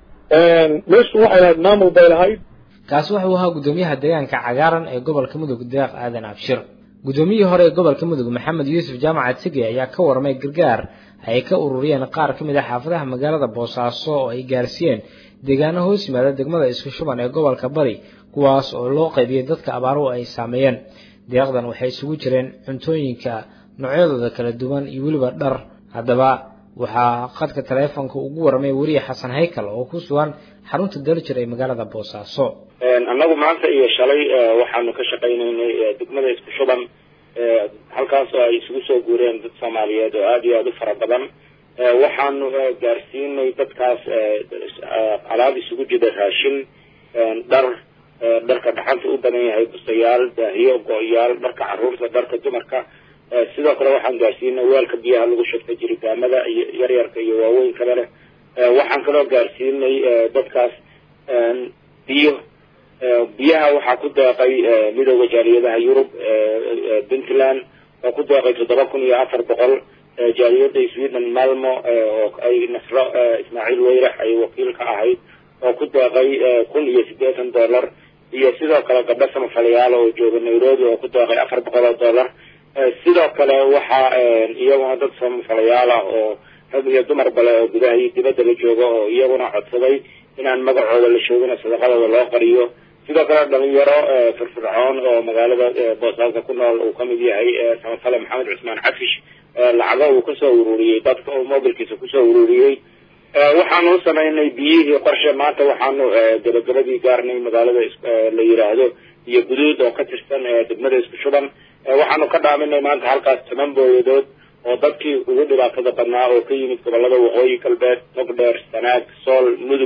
meeshu waxay lahayd maamul bay lahayd kaasi wuxuu ahaa guddoomiyaha deegaanka cagaaran ee gobolka mudug deeq aadan abshir guddoomiyihii hore ee gobolka mudug maxamed yuusuf jaamaca tige ayaa ka warmay gargaar ay ka ururiyeen qaar ka mid ah xaafadaha magaalada boosaaso oo ay gaarsiiyeen deegaano hoos yimaada degmada isku shuban ee gobolka bari kuwaas oo loo qaybiyey dadka abaaruhu ay saameeyeen deeqdan waxay isugu jireen cuntooyinka noocyadooda kala duwan iyo weliba dhar haddaba waxaa khadka taleefonka ugu warramay weriye xasan haykal oo ku sugan xarunta daljir ee magaalada boosaaso annagu maanta iyo shalay waxaanu ka shaqaynaynay degmada isku shuban halkaas oo ay isugu soo guureen dad soomaaliyeed oo aada iyo aada u fara badan waxaanu gaarsiinay dadkaas alaab isugu jida raashin dhar dharka dhaxanta u badan yahay bustayaal daahiyo go-yaal dharka caruurta dharka dumarka sidoo kale waxaan gaarsiinay weelka biyaha lagu shubta jiritaamada iyo yaryarka iyo waaweynkaa leh waxaan kaloo gaarsiinay dadkaas biyo biyaha waxaa ku deeqay midooda jaaliyadaha yurub puntland oo ku deeqay toddoba kun iyo afar boqol jaaliyada sweden malmo oo ay nasro ismaaciil weyrax ay wakiil ka ahayd oo ku deeqay kun iyo siddeetan dollar iyo sidoo kale gabdho samafalayaal oo jooga nairobi oo ku deeqay afar boqol oo dollar sidoo kale waxaa iyaguna dad samafalayaal ah oo rag iyo dumar bale oo gudaha iyo dibadda la jooga oo iyaguna codsaday inaan magacooda la shoogina sadaqadooda loo qariyo sidoo kale dhalinyaro firfircoon oo magaalada boosaaska ku nool uu kamid yahay samafale maxamed cusmaan cafish lacago uu kusoo ururiyey dadka oo mobilkiisa kusoo ururiyey waxaanu u samaynay biyihii qorshe maanta waxaanu gabagabadii gaarnay magaalada la yiraahdo iyo guduud oo ka tirsan degmada isku shuban waxaanu ka dhaaminay maanta halkaas toban booyadood oo dadkii ugu dhibaatada badnaa oo ka yimid gobolada waqooyi galbeed nogdheer sanaag sool mudug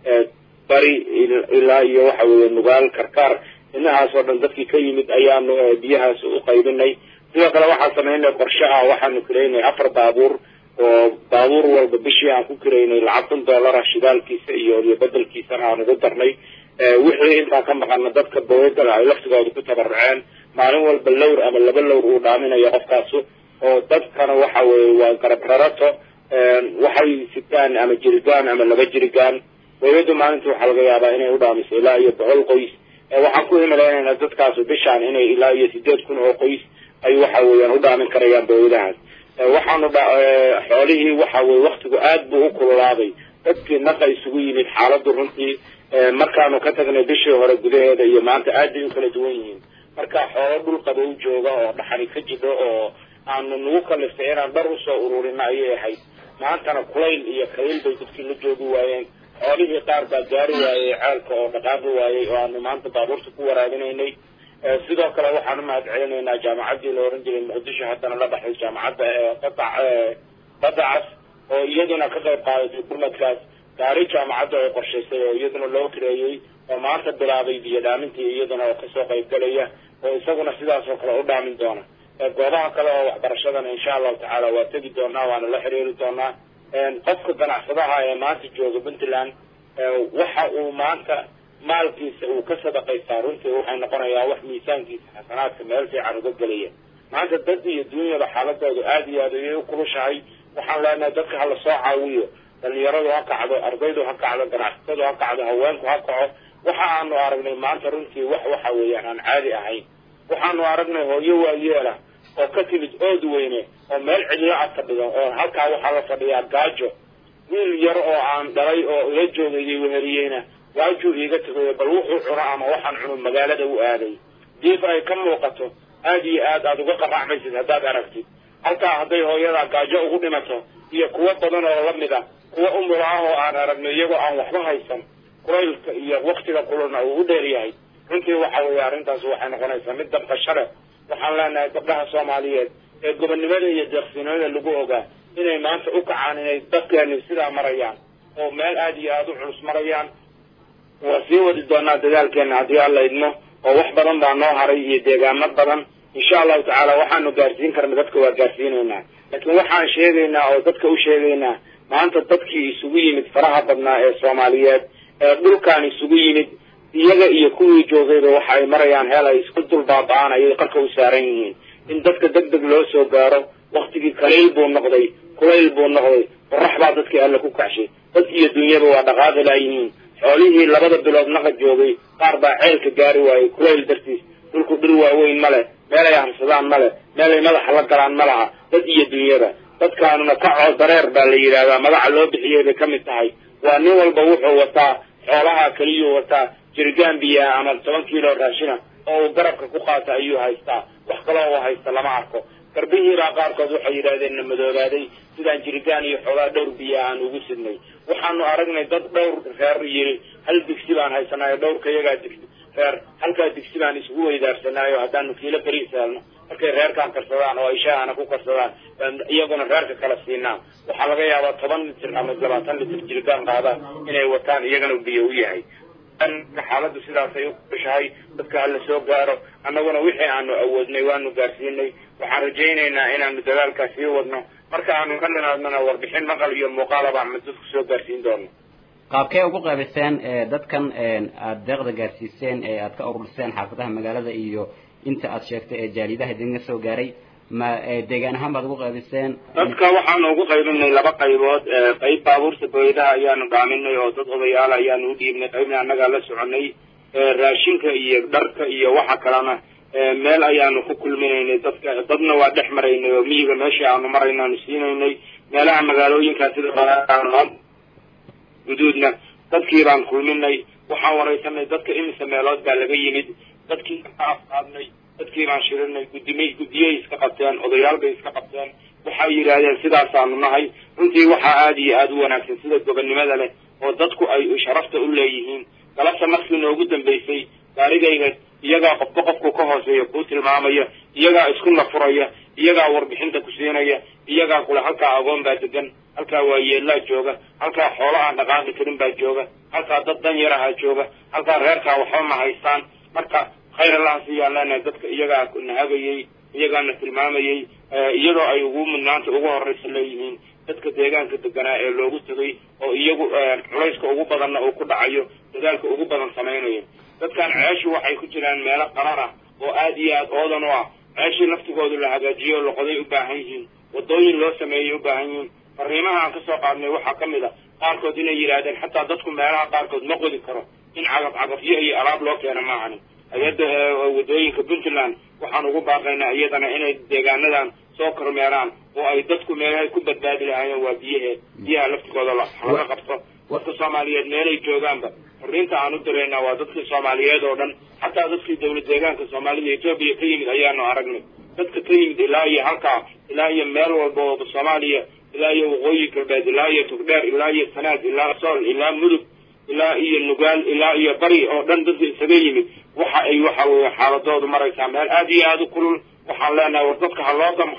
bari ilaa iyo waxa weeye nugaal karkaar inahaas oo dhan dadkii ka yimid ayaanu biyahaas u qaybinay sidoo kale waxaan samaynay qorshe ah waxaanu kiraynay afar baabuur oo baabuur walba bishii aan ku kiraynay lacag kun dollara shidaalkiisa iyo iyo bedelkiisana aan ugu darnay wixii intaa ka maqana dadka bawedala ay laftigooda ku tabaruceen maalin walba lowr ama laba lowr uu dhaaminayo qofkaasu oo dadkana waxa weeye waa garab rarato waxay sitaan ama jirigaan ama laba jirigaan wayadu maalinta waxaa laga yaabaa inay u dhaamiso ilaa iyo boqol qoys waxaan ku himalaynayna dadkaasu bishaan inay ilaa iyo sideed kun oo qoys ay waxa weeyaan u dhaamin karayaan bawadahaas waxaanu xoolihii waxa weye waktigu aad buu u kululaaday dadkii naqa isugu yimid xaaladdu runtii markaanu ka tagnay bishii hore gudaheeda iyo maanta aad bay u kala duwan yihiin marka xoolo dhul qabow jooga oo dhaxani ka jido oo aanu nagu kaliftay inaan dhar usoo ururina ayay ahayd maantana kulayl iyo kayl bay dadkii la joogi waayeen xoolihii qaar baa gaari waayey ceelka oo dhaqaaqi waayey oo aanu maanta baabuurta ku waraabinaynay sidoo kale waxaan u mahad celinaynaa jaamacaddii la oran jiray muqdisho haddana la baxday jaamacadda badac badacas oo iyaduna ka qayb qaadatay gurmadkaas gaari jaamacadda oo qorshaysay oo iyaduna loo kireeyey oo maanta bilaabay biyo dhaamintii iyaduna oo kasoo qayb galaya oo isaguna sidaas oo kale u dhaamin doona goobaha kale oo waxbarashadana insha allahu tacaala waa tegi doonaa waana la xiriiri doonaa qofka ganacsadaha ee maanta jooga puntland waxa uu maanta maalkiisa uu ka sadaqaystaa runtii waxay noqonayaa wax miisaankiisa xasanaadka meel fiican uga gelaya maanta dad iyo dunyada xaaladoodu aada iyo aad ayay u kulushahay waxaan leenahay dadka hala soo caawiyo dhalinyaradu ha kacdo ardaydu ha kacdo ganacsatadu ha kacdo haweenku ha kaco waxa aanu aragnay maanta runtii wax waxa weeyaan aan caadi ahayn waxaanu aragnay hooyo waayeela oo ka timid ood weyne oo meel cidlo ad fadhido oo halkaa waxaa la fadhiyaa gaajo wiil yar oo aan dhalay oo ila joogayay weheliyeyna gaajuu iiga tegayo bal wuxuu cuno ama waxaan cuno magaalada u aaday diif ay ka muuqato aad iyo aad aad uga qaracmaysid haddaad aragtid halkaa hadday hooyadaa gaajo ugu dhimato iyo kuwo badan oo la mid a kuwa umul ah oo aan aragno iyagoo aan waxba haysan kulaylka iyo waktiga kululna uu u dheer yahay runtii waxa weeye arrintaas waxay noqonaysaa mid dabqasho leh waxaan leenahay gabdhaha soomaaliyeed ee gobonnimada iyo deeqsinimada lagu ogaa inay maanta u kacaan inay dadkeeni sidaa marayaan oo meel aada iyo aada u culus marayaan waa sii wadi doonaa dadaalkeena haddii alla idmo oo wax badan baa noo haray iyo deegaano badan insha allahu tacaala waxaanu gaarsiin karna dadka waa gaarsiinaynaa laakiin waxaan sheegaynaa oo dadka u sheegaynaa maanta dadkii isugu yimid faraha badnaa ee soomaaliyeed ee dhulkaan isugu yimid iyaga iyo kuwii joogayba waxa ay marayaan heel ay isku dul baaba-aan ayay qarka u saaran yihiin in dadka deg deg loo soo gaaro waktigii kalayl buu noqday kulayl buu noqday qorax baa dadkii alle ku kacshay dad iyo dunyaba waa dhaqaaqi laayihiin xoolihii labada bilood naqa joogay qaar baa ceelka gaari waayey kulayl dartiis dhulku dhir waaweyn ma leh meelay harsadaan ma leh meelay madaxa la galaan ma laha dad iyo dunyada dadkaanuna kacoo dareer baa la yidhahdaa magaca loo bixiyey bay ka mid tahay waa nin walba wuxuu wataa xoolaha keliyuu wataa jirgaan biyaa ama toban kiilo raashina oo uu garabka ku qaata ayuu haystaa wax kaloo uu haysta lama arko garbihiibaa qaarkood waxay yidhahdeen na madoobaaday sidaan jirigaan iyo xoogaa dhowr biya aan ugu sidnay waxaanu aragnay dad dhowr reer yiri hal digsi baan haysanaayo dhowrka iyagaa digsi reer halkaa digsi baan isugu weydaarsanaayo haddaanu kiilo beriis helno markay reerkaan karsadaan oo ay shaahana ku karsadaan baan iyaguna reerka kala siinaa waxaa laga yaabaa toban litir ama labaatan litir jirigaan qaadaan inay wataan iyagana biyo u yahay xaaladdu sidaasay u kushahay dadka hala soo gaaro annaguna wixii aanu awoodnay waanu gaarsiinay waxaan rajaynaynaa inaanu dadaalkaa sii wadno marka aanu ka nimaadnona warbixin maqal iyo muuqaalaba ama dadku soo gaarsiin doono qaabkee ugu qaybiseen dadkan aada deeqda gaarsiiseen ee aad ka ururiseen xaafadaha magaalada iyo inta aad sheegtay ee jaalidaha idinga soo gaaray ma deegaan ahaan baad ugu qaybiseen dadka waxaanu ugu qaybinay laba qaybood qayb baabuurta boydaha ayaanu dhaaminay oo dad odayaal ayaanu u dhiibnay qaybna annagaa la soconay raashinka iyo dharka iyo waxa kalena meel ayaanu ku kulminaynay dadka dadna waa dhex maraynay oo miyiga meeshii aanu marayna aanu siinaynay meelaha magaalooyinkaa sida guduudna dadkii baan kulminay waxaan waraysanay dadka imise meelood baa laga yimid dadkii ka afqaadnay dadkii baan shirinay gudimay guddiyay iska qabteen odayaal bay iska qabteen waxay yidhaahdeen sidaasaanu nahay runtii waxaa aada iyo aada u wanaagsan sida gobonnimada leh oo dadku ay sharafta u leeyihiin galabta markii noogu dambaysay gaarigayga iyagaa qofba qofku ka hooseeya kuu tilmaamaya iyagaa isku nafuraya iyagaa warbixinta ku siinaya iyagaa kule halkaa agoon baa degan halkaa waayeellaa jooga halkaa xoolo aan dhaqaaqi karin baa jooga halkaa dad dan yaraha jooga halkaa reerkaa waxba ma haystaan marka khayr allaha siiyaan leenahay dadka iyagaa nahagayey iyagaana tilmaamayey iyadoo ay ugu mudnaanta ugu horraysa leeyihiin dadka deegaanka deganaa ee loogu tegay oo iyagu culayska ugu badanna uu ku dhacayo dadaalka ugu badan samaynayo dadkan ceeshu waxay ku jiraan meelo qarar ah oo aada iyo aada oodan u ah ceeshii laftigoodu la hagaajiyo loqoday u baahan yihiin wadooyin loo sameeyay u baahan yihiin fariimaha aan kasoo qaadnay waxaa ka mid a qaarkood inay yidhaahdeen xataa dadku meelaha qaarkood ma qodi karo in cagaf cagafyo iyo alaab loo keena maahani hay-adda wadooyinka puntland waxaan ugu baaqaynaa iyadana inay deegaanadan soo kormeeraan oo ay dadku meelahay ku badbaadi lahaayeen waa biyaheed biyaha laftigooda laga qabto dadka soomaaliyeed meelay joogaanba fariinta aan u diraynaa waa dadkii soomaaliyeed oo dhan xataa dadkii dawlad deegaanka soomaalida etoobiya ka yimid ayaanu aragnay dadka ka yimid ilaa iyo halkaa ilaa iyo meel walba oo soomaaliya ilaa iyo waqooyi galbeed ilaa iyo tugdheer ilaa iyo sanaad ilaa sool ilaa mudug ilaa iyo nugaal ilaa iyo bari oo dhan dadka isaga yimid waxa ay waxa weeye xaaladoodu maraysaa meel aada iyo aada u kulul waxaan leenahay war dadka ha loo damqado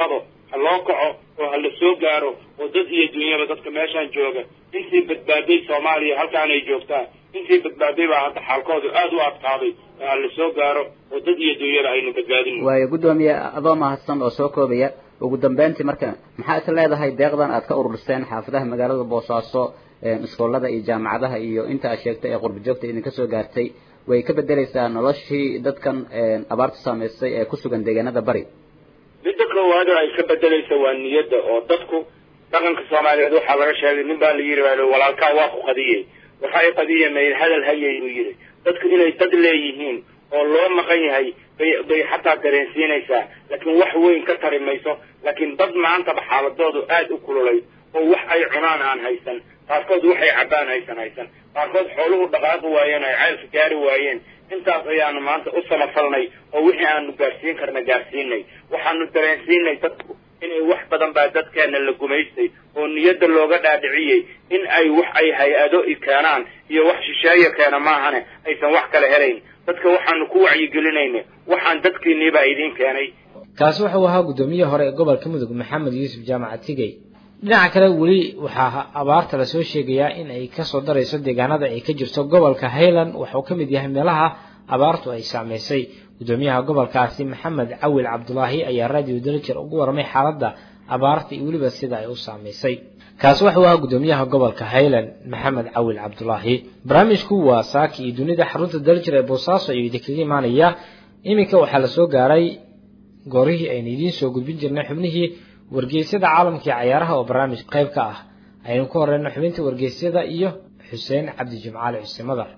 ha loo kaco oo ha la soo gaaro oo dad iyo dunyaba dadka meeshaan jooga intii badbaaday soomaaliya halkaanay joogtaa intii badbaaday baa hadda xaalkoodu aada u adkaaday ha la soo gaaro oo dad iyo dunyaba aynu badbaadin waayo guddoomiye adoo mahadsan oo soo koobaya ugu dambeyntii marka maxaa is leedahay deeqdan aad ka ururiseen xaafadaha magaalada boosaaso iskoolada iyo jaamacadaha iyo inta aad sheegtay ee qurba joogta idinka soo gaartay way ka bedeleysaa noloshii dadkan abaartu saameysay ee ku sugan deegaanada bari midda koowaad oo ay ka bedelaysa waa niyadda oo dadku dhaqanka soomaaliyeed waxaa laga sheegay nin baa la yidhi walaalkaa waa ku qadiyey waxa ay qadiyamayn hadal hayay uu yidhi dadku inay dad leeyihiin oo loo maqan yahay bay bay xataa dareensiinaysaa laakiin wax weyn ka tari mayso laakiin dad maantaba xaaladoodu aada u kululay oo wax ay cunaan aan haysan qaarkood waxay cabbaan haysan haysan qaarkood xooluhu dhaqaaqi waayeen ay ceylka gaari waayeen intaas ayaanu maanta u samafalnay oo wixii aanu gaarsiin karna gaarsiinay waxaanu dareensiinay dadku inay wax badan baa dadkeena la gumaystay oo niyadda looga dhaadhiciyey in ay wax ay hay-ado i keenaan iyo wax shisheeya keena maahane aysan wax kale helayn dadka waxaanu ku wacyigelinayna waxaan dadkiiniibaa idiin keenay kaasi wuxuu ahaa guddoomiyaha hore ee gobolka mudug maxamed yuusuf jaamaca tigey dhinaca kale weli waxaa abaarta lasoo sheegayaa in ay kasoo darayso deegaanada ay ka jirto gobolka highland waxauu ka mid yahay meelaha abaartu ay saameysay guddoomiyaha gobolkaasi maxamed cawil cabdulaahi ayaa radio dalajer ugu warramay xaaladda abaarta iyo weliba sida ay u saameysay kaasi wuxuu ahaa guddoomiyaha gobolka highland maxamed cawil cabdulaahi barnaamijku waa saaki iyo dunida xarunta dalajer ee boosaaso ayuu idinkaga imaanaya iminka waxaa lasoo gaaray goorihii aynu idiin soo gudbin jirnay xubnihii wargeysyada caalamka iyo cayaaraha oo barnaamij qayb ka ah aynu ku horeyno xubinta wargeysyada iyo xuseen cabdi jimcaali xuseen madar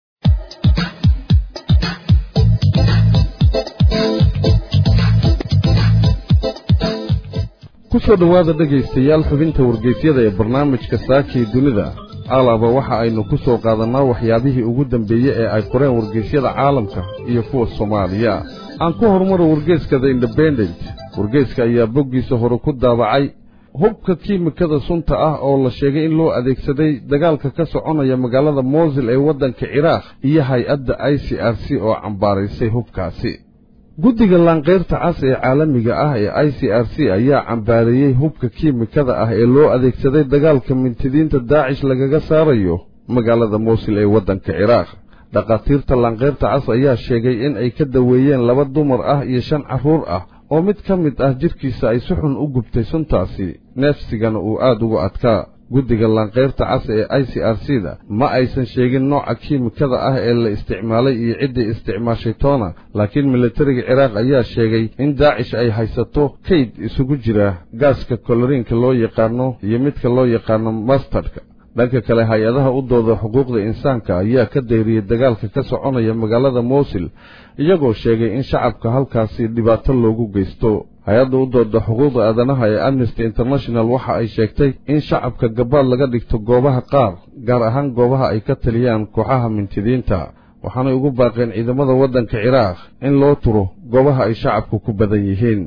ku soo dhowaada dhegaystayaal xubinta wargeysyada ee barnaamijka saakii dunida alaaba waxa aynu ku soo qaadannaa waxyaabihii ugu dambeeyey ee ay qoreen wargeysyada caalamka iyo kuwa soomaaliya aan ku horumaro wargeyska the independent wargeyska ayaa boggiisa hore ku daabacay hubka kiimikada sunta ah oo la sheegay in loo adeegsaday dagaalka ka soconaya magaalada moosil ee waddanka ciraaq iyo hay-adda i c r c oo cambaaraysay hubkaasi guddiga laanqayrta cas ee caalamiga ah ee i c r c ayaa cambaareeyey hubka kiimikada ah ee loo adeegsaday dagaalka mintidiinta daacish lagaga saarayo magaalada moosil ee waddanka ciraaq dhakhaatiirta laanqayrta cas ayaa sheegay in ay ka daweeyeen laba dumar ah iyo shan carruur ah oo mid ka mid ah jidhkiisa ay si xun u gubtay suntaasi neefsigana uu aad ugu adkaa guddiga laanqayrta cas ee i c r c da ma aysan sheegin nooca kiimikada ah ee la isticmaalay iyo ciddii isticmaashay toona laakiin militariga ciraaq ayaa sheegay in daacish ay haysato kayd isugu jira gaaska koloriinka loo yaqaano iyo midka loo yaqaano mastardka dhanka kale hay-adaha u dooda xuquuqda insaanka ayaa ka dayriyey dagaalka ka soconaya magaalada moosil iyagoo sheegay in shacabka halkaasi dhibaato loogu geysto hay-adda u dooda xuquuqda aadanaha ee amnesty international waxa ay sheegtay in shacabka gabaad laga dhigto goobaha qaar gaar ahaan goobaha ay ka taliyaan kooxaha mintidiinta waxaanay ugu baaqeen ciidamada waddanka ciraaq in loo turo goobaha ay shacabku ku badan yihiin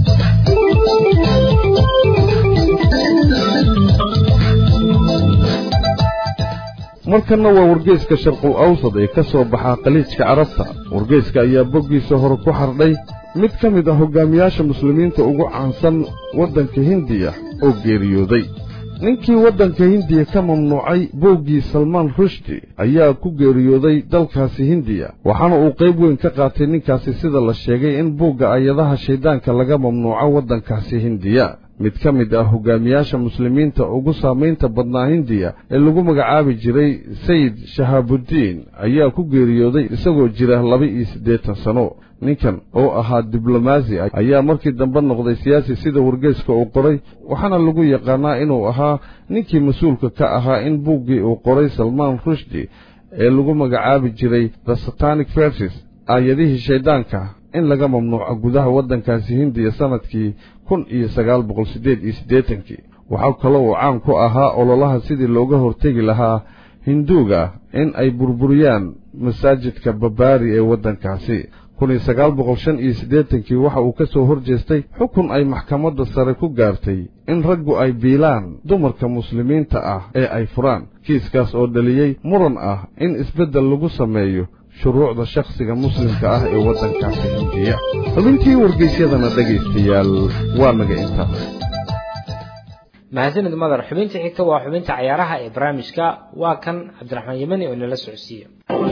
markanna waa wargeyska sharqul awsad ee ka soo baxaa khaliijka carabta wargeyska ayaa boggiisa hore ku xardhay mid ka mid ah hoggaamiyaasha muslimiinta ugu caansan waddanka hindiya oo geeriyooday ninkii waddanka hindiya ka mamnuucay booggii salmaan rushdi ayaa ku geeriyooday dalkaasi hindiya waxaana uu qayb weyn ka qaatay ninkaasi sida la sheegay in buugga ayadaha shayddaanka laga mamnuuco waddankaasi hindiya mid ka mid ah hoggaamiyaasha muslimiinta ugu saamaynta badnaa hindiya ee lagu magacaabi jiray sayid shahaabuddiin ayaa ku geeriyooday isagoo jira laba iyo siddeetan sano ninkan oo ahaa diblomaasi ayaa markii dambe noqday siyaasi sida wargeyska uu qoray waxaana lagu yaqaanaa inuu ahaa ninkii mas-uulka ka ahaa in buuggii uu qoray salmaan rushdi ee lagu magacaabi jiray the satanic verses aayadihii shayddaanka in laga mamnuuco gudaha waddankaasi hindiya sannadkii kun iyo sagaal boqol siddeed iyo siddeetankii waxaa kaloo uu caan ku ahaa ololaha sidii looga hortegi lahaa hinduuga in ay burburiyaan masaajidka babaari ee waddankaasi kun iyo sagaal boqol shan iyo siddeetankii waxa uu ka soo hor jeestay xukun ay maxkamadda sare ku gaartay in raggu ay biilaan dumarka muslimiinta ah ee ay furaan kiiskaas oo dhaliyey muran ah in isbeddel lagu sameeyo shuruucda shakhsiga muslimka ah ee waddankaasi hindiya xubintii wargeysyadana dhegaystayaal waa naga intaas mahadsanid madar xubinta xigta waa xubinta cayaaraha ee barnaamijka waa kan cabdiraxmaan yemani oo nala socodsiiya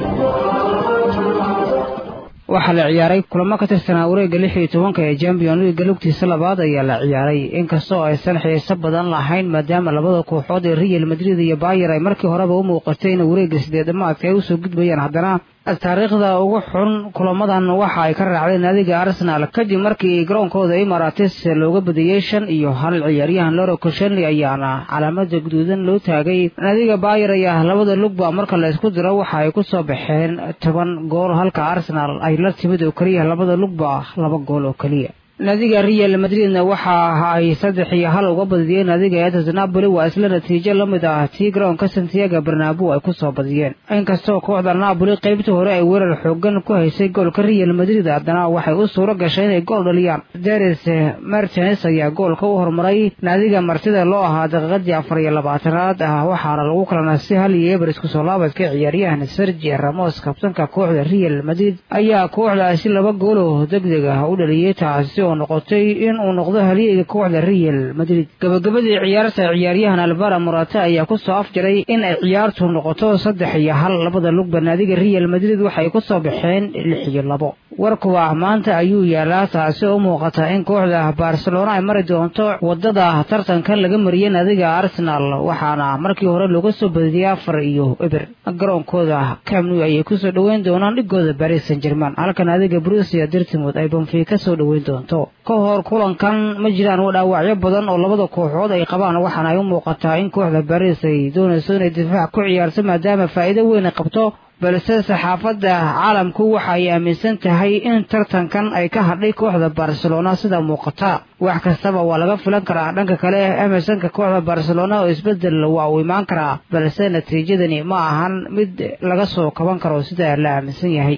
waxaa la ciyaaray kulamo ka tirsanaa wareegga lix iyo tobanka ee champion leaga lugtiisa labaad ayaa la ciyaaray inkastoo aysan xiiso badan lahayn maadaama labada kooxood ee real madrid iyo bayer ay markii horeba u muuqatay in wareegga sideed dhamaadka ay usoo gudbayaan haddana taariikhda ugu xun kulamadan waxa ay ka raacdeen naadiga arsenal kadib markii garoonkooda imarates looga badiyey shan iyo hal ciyaaryahan loro koshenley ayaana calaamada guduudan loo taagay naadiga bayer ayaa labada lugba marka la isku diro waxa ay ku soo baxeen toban gool halka arsenal ay la timid oo keliya labada lugba laba gool oo keliya naadiga real madridna waxa ay saddex iyo hal uga badiyeen naadiga eetas napoli waa isla natiijo la mid ah tii garoonka santiago bernabo ay ku soo badiyeen inkastoo kooxda napoli qaybtii hore ay weerar xoogan ku haysay goolka real madrid haddana waxay u suuro gashay inay gool dhaliyaan deres martines ayaa goolka u hormaray naadiga martida loo ahaa daqiiqadii afar iyo labaatanaad ah waxaana lagu kalana si hal iyo eber isku soo laabadka ciyaaryahan sergi ramos kabtanka kooxda real madrid ayaa kooxdaasi laba gooloo degdeg ah u dhaliyey taasi oo noqotay in uu noqdo halyeega kooxda real madrid gabagabadii ciyaarta ciyaaryahan albara morata ayaa ku soo afjaray in ay ciyaartu noqoto saddex iyo hal labada lugba naadiga real madrid waxay ku soo baxeen lix iyo labo warkuwa maanta ayuu yaalaa taasi oo u muuqata in kooxda barcelona ay mari doonto wadada tartankan laga mariyey naadiga arsenal waxaana markii hore looga soo badiyey afar iyo eber garoonkooda camnu ayay kusoo dhoweyn doonaan dhigooda baris san german halka naadiga brusia dirtimod ay banfi ka soo dhoweyn doonto ka hor kulankan ma jiraan dhaawacyo badan oo labada kooxood ay qabaan waxaana ay u muuqataa in kooxda baris ay doonayso inay difaac ku ciyaarto maadaama faa'iido weyn ay qabto balse saxaafadda caalamku waxa ay aaminsan tahay in tartankan ay ka hadhay kooxda barcelona sida muuqata wax kastaba waa laga filan karaa dhanka kale emersonka kooxda barcelona oo isbedel waa uu imaan karaa balse natiijadani ma ahan mid laga soo kaban karo sida la aaminsan yahay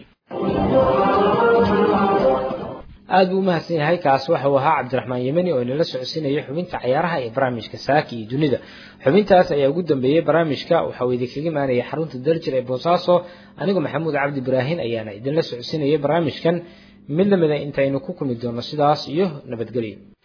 aad buu umahadsan yahay kaas waxa uu ahaa cabdiraxmaan yemeni oo inala socodsiinayay xubinta cayaaraha ee barnaamijka saaki iyo dunida xubintaas ayaa ugu dambeeyey barnaamijka waxa uu idinkaga imaanaya xarunta daljir ee boosaaso anigoo maxamuud cabdi ibraahin ayaana idinla socodsiinayay barnaamijkan mid lamida intaynu ku kulmi doono sidaas iyo nabadgelyo